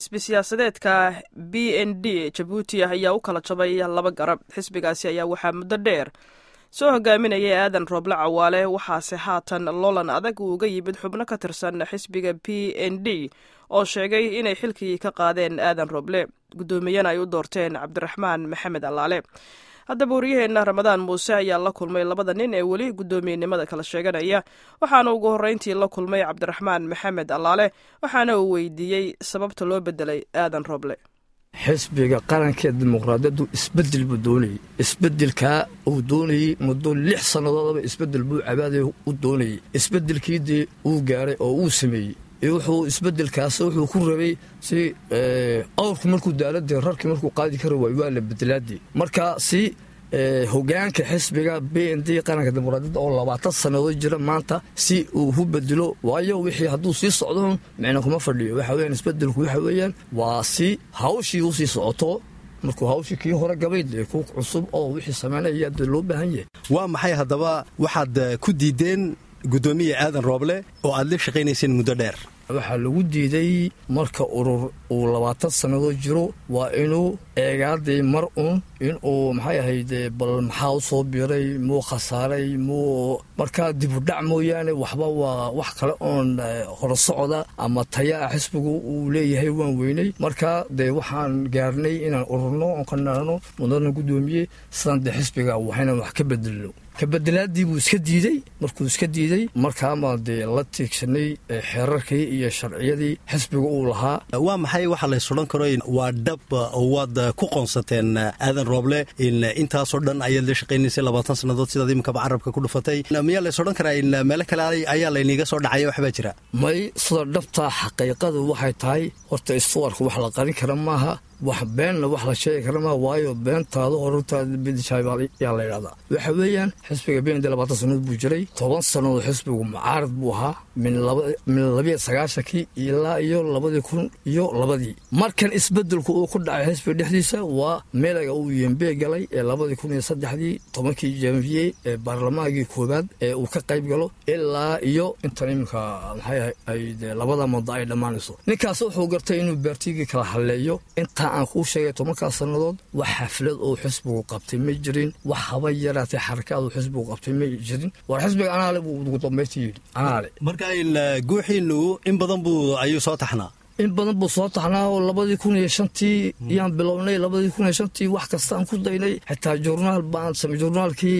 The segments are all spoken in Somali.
xisbi siyaasadeedka b n d jabuuti ayaa u kala jabay laba garab xisbigaasi ayaa waxaa muddo dheer soo hogaaminayay aadan rooble cawaale waxaase haatan loolan adag uu uga yimid xubno ka tirsan xisbiga b n d oo sheegay inay xilkii ka qaadeen aadan rooble guddoomiyana ay u doorteen cabdiraxmaan maxamed allaale haddaba waryaheena ramadaan muuse ayaa la kulmay labada nin ee weli guddoomiyenimada kala sheeganaya waxaana ugu horreyntii la kulmay cabdiraxmaan maxamed allaale waxaana uu weydiiyey sababta loo bedelay aadan rooble xisbiga qaranka dimuqraadiyaddu isbedel buu doonayey isbedelkaa uu doonayey muddo lix sannadoodaba isbedel buu cabaadaya u doonayey isbedelkiidii uu gaaray oo uu sameeyey wuxuu isbedelkaas wuxuu ku rabay si awrku markuu daaladii rarkii markuu qaadi kara waay waa la bedelaadii marka si hogaanka xisbiga b n d qaranka dimuqraadiyadda oo labaatan sannadood jira maanta si uu u bedelo waayo wixii hadduu sii socdo micna kuma fadhiyo waxa weyaan isbedelku waxa weeyaan waa si hawshii usii socoto markuu hawshii kii hore gabay dee ku cusub oo wixii samaynaya dee loo baahan yahay waa maxay haddaba waxaad ku diideen guddoomiya aadan rooble oo aad la shaqaynayseen muddo dheer waxaa lagu diiday marka urur uu labaatan sannadood jiro waa inuu eegaadii mar un inuu maxay ahayd bal maxaa u soo biray muu khasaaray muu markaa dibudhac mooyaane waxba waa wax kale oon hore socda ama taya ah xisbigu uu leeyahay waan weynay marka dee waxaan gaarnay inaan ururno oon ka naano mudana guddoomiye sidaan dee xisbiga waxaynan wax ka bedelno kabedelaadii buu iska diidey markuu iska diidey markaama dee la tiigsanay xeerarkii iyo sharciyadii xisbiga uu lahaa waa maxay waxa laysodhan karo waa dhab oo waad ku qoonsateen aadan rooble intaasoo dhan ayaad la shaqaynaysay labaatan sannadood sidaad iminkaba carabka ku dhufatay miyaa laysodhan karaa meelo kale ayaa layniga soo dhacaya waxbaa jira may sida dhabtaa xaqiiqadu waxay tahay horta istuwarka wax la qarin kara maaha wax beenna wax la sheegi kara maa waayo beentaada horurtaada bidishaayaa la ydhahdaa waxa weeyaan xisbiga bnd labaatan sannadood buu jiray toban sannadood xisbigu mucaarad buu ahaa min labiyo sagaashankii ilaa iyo labadii kun iyo labadii markan isbedelku uu ku dhacay xisbiga dhexdiisa waa meelaga uu yembe galay ee labadii kun iyo saddexdii tobankii janviye ee baarlamaankii koowaad ee uu ka qayb galo ilaa iyo intan iminka maxay ahayd labada muddo ay dhammaanayso ninkaas wuxuu gartay inuu baartigii kala halleeyo intaa aan kuu sheegay tobankaa sannadood wax xaflad oo xisbigu qabtay ma jirin wax haba yaraatay xarakaad oo xisbigu qabtay ma jirin war xisbiga anaale buu ugu dambaynta yidhi anaale marka guuxiinu in badan buu ayuu soo taxnaa in badan buu soo taxnaa oo labadii kun iyo shantii yaan bilownay labadii kun iyo shantii wax kastaan ku daynay xitaa journaal baan samay journaalkii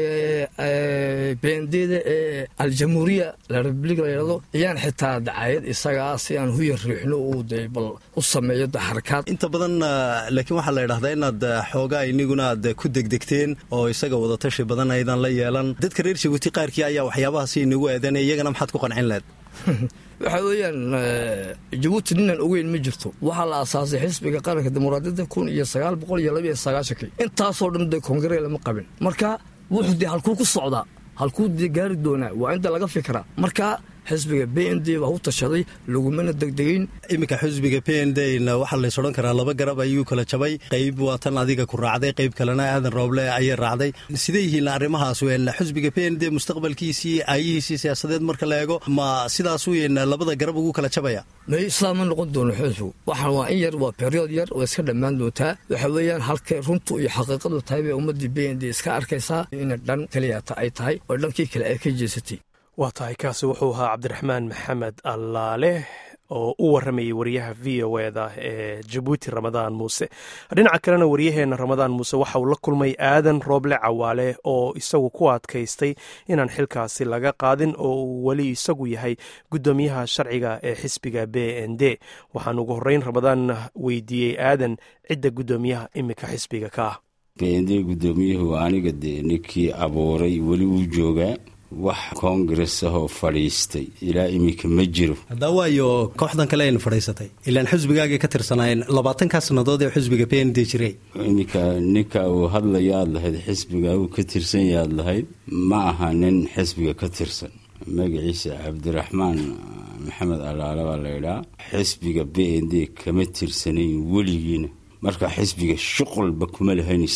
beendeeda ee aljamhuuriya la republik la yidhahdo ayaan xitaa dacayad isagaa si aan huyar riixno uu dee bal u sameeyo de xarakaad inta badan laakiin waxaa la yidhahdaa inaad xoogaa iniguna aad ku degdegteen oo isaga wadatashi badan aydan la yeelan dadka reer jabuuti qaarkii ayaa waxyaabahaasi inagu eedanay iyagana maxaad ku qancin lahed waxaa weeyaan jabuuti ninaan ogeyn ma jirto waxaa la asaasay xisbiga qaranka dimuqraadiyadda kun iyo sagaal boqol iyo labaiyo sagaashankii intaasoo dhan dee koongaree lama qabin marka wuxuu dee halkuu ku socdaa halkuu dee gaari doonaa waa inta laga fikiraa marka xisbiga b n d baa u tashaday lagumana degdegeyn iminka xisbiga b n d waxaa lays odhan karaa laba garab ayuu kala jabay qayb waa tan adiga ku raacday qayb kalena aadan rooble ayay raacday sidee yihiin arrimahaas wen xisbiga b n d mustaqbalkiisii aayihiisii siyaasadeed marka la eego ma sidaas weyn labada garab ugu kala jabaya may sidaa ma noqon doono xisbigu waxaan waa in yar waa period yar oo iska dhammaan doontaa waxa weeyaan halkay runtu iyo xaqiiqadu tahay bay ummaddii b n d iska arkaysaa ina dhan keliyata ay tahay oo dhankii kale ay ka jeesatay waa tahay kaasi wuxuu ahaa cabdiraxmaan maxamed allaale oo u waramayay wariyaha v o eda ee jabuuti ramadaan muuse dhinaca kalena waryaheena ramadaan muuse waxa uu la kulmay aadan rooble cawaale oo isagu ku adkaystay inaan xilkaasi laga qaadin oo uu weli isagu yahay guddoomiyaha sharciga ee xisbiga b n d waxaan ugu horreyn ramadaan weydiiyey aadan cidda guddoomiyaha iminka xisbiga ka ah b n d guddoomiyuhu aniga dee ninkii abuuray weli uu joogaa wax koongares ahoo fadhiistay ilaa iminka ma jiro haddaa waayo kooxdan kale ayna fadhiisatay ilaan xisbigaagay ka tirsanaayeen labaatankaa sannadood ee xisbiga b n d jiray iminka ninka uu hadlaya aad lahayd xisbiga uu ka tirsan yaad lahayd ma aha nin xisbiga ka tirsan magaciisa cabdiraxmaan maxamed alaale baa laydhaa xisbiga b n d kama tirsanayn weligiina marka xisbiga shuqulba kuma lahayn isagu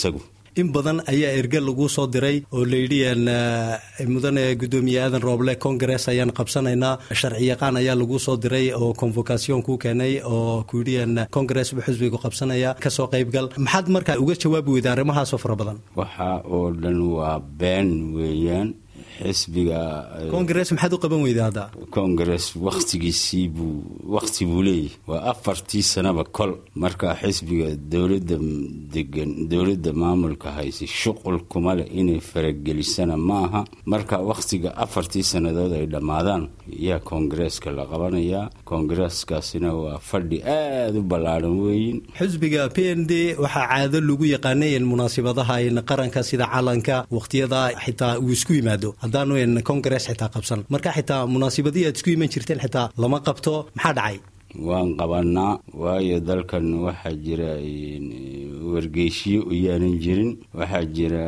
in badan ayaa erge lagu soo diray oo layidhi mudane gudoomiye aadan rooble congress ayaan qabsanaynaa sharciyaqaan ayaa lagu soo diray oo convocation kuu keenay oo kuyidhi congress buu xisbigu qabsanaya kasoo qaybgal maxaad markaa uga jawaabi weyda arrimahaasoo fara badan waxa oo dhan waa been weeyaan xisbiga congress maxaad u qaban weyda hadda congress wakhtigiisii buu wakhti buu leeyahy waa afartii sanaba kol marka xisbiga dowladda degan dowladda maamulka haysa shuqul kuma leh inay faragelisana ma aha marka wakhtiga afartii sannadood ay dhammaadaan yaa koongareeska la qabanayaa koongareeskaasina waa fadhi aada u ballaadhan weeyin xisbiga p n d waxaa caado lagu yaqaanay in munaasibadaha in qaranka sida calanka wakhtiyada xitaa uu isku yimaado haddaanu n congress xitaa qabsan marka xitaa munaasibadihii aad isku iman jirteen xitaa lama qabto maxaa dhacay waan qabanaa waayo dalkan waxaa jira wargeyshiyo iyaanan jirin waxaa jira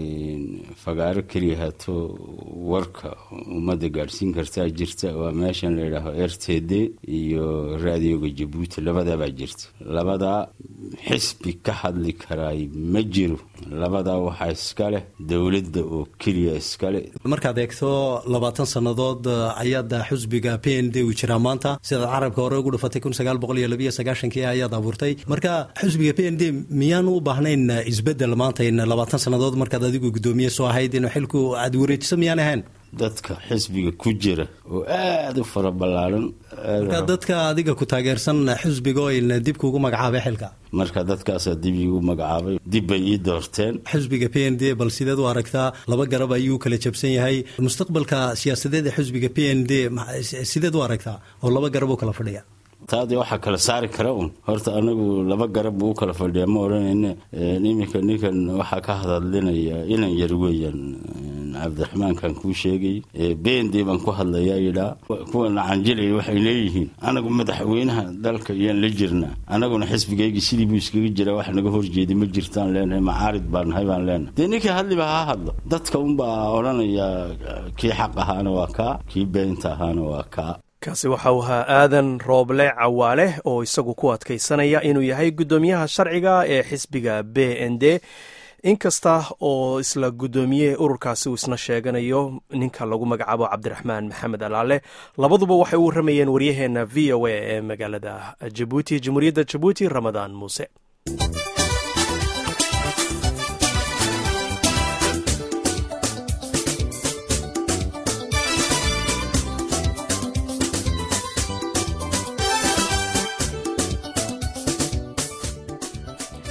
fagaaro keliya hato warka ummadda gaadhsiin kartaa jirta waa meeshan layidhaaho r t d iyo raadioga jabuuti labadabaa jirta labadaa xisbi ka hadli karaay ma jiro labadaa waxaa iska leh dowladda oo keliya iska leh markaad eegto labaatan sannadood ayaad xusbiga p n d uu jiraa maanta sidaad carabka hore ugu dhufatay kun sagaal boqol iyo labiyo sagaashankii ayaad abuurtay marka xusbiga p n d miyaanu u baahnayn isbedel maanta in labaatan sannadood markaad adigu guddoomiye soo ahayd in xilku aad wareejiso miyaan ahayn dadka xisbiga ku jira oo aada u fara ballaaran marka dadka adiga ku taageersan xusbigo in dib kuugu magacaabay xilka marka dadkaasaa dib iigu magacaabay dib bay ii doorteen xusbiga p n d bal sideed u aragtaa laba garab ayuu kala jabsan yahay mustaqbalka siyaasadeed ee xusbiga p n d sideed u aragtaa oo laba garab u kala fadhiya taadii waxaa kala saari kara un horta anagu laba garab buu u kala fadhiya ma odhanayne iminka ninkan waxaa ka hadadlinaya inan yar weeyaan cabdiraxmaankan kuu sheegay beendi baan ku hadlayaa yidhaa kuwa nacanjilaya waxay leeyihiin anagu madaxweynaha dalka iyaan la jirnaa anaguna xisbigaygii sidii buu iskaga jiraa wax naga horjeeda ma jirtaan leenahay macaarid baan nahay baan leenahay dee ninkii hadliba ha hadlo dadka unbaa odhanaya kii xaq ahaana waa kaa kii beenta ahaana waa kaa kaasi waxa uu ahaa aadan rooble cawaale oo isagu ku adkaysanaya inuu yahay guddoomiyaha sharciga ee xisbiga b n d inkasta oo isla guddoomiye ururkaasi uu isna sheeganayo ninka lagu magacaabo cabdiraxmaan maxamed alaale labaduba waxay u waramayeen waryaheena v o a ee magaalada jabuuti jamhuuriyadda jabuuti ramadaan muuse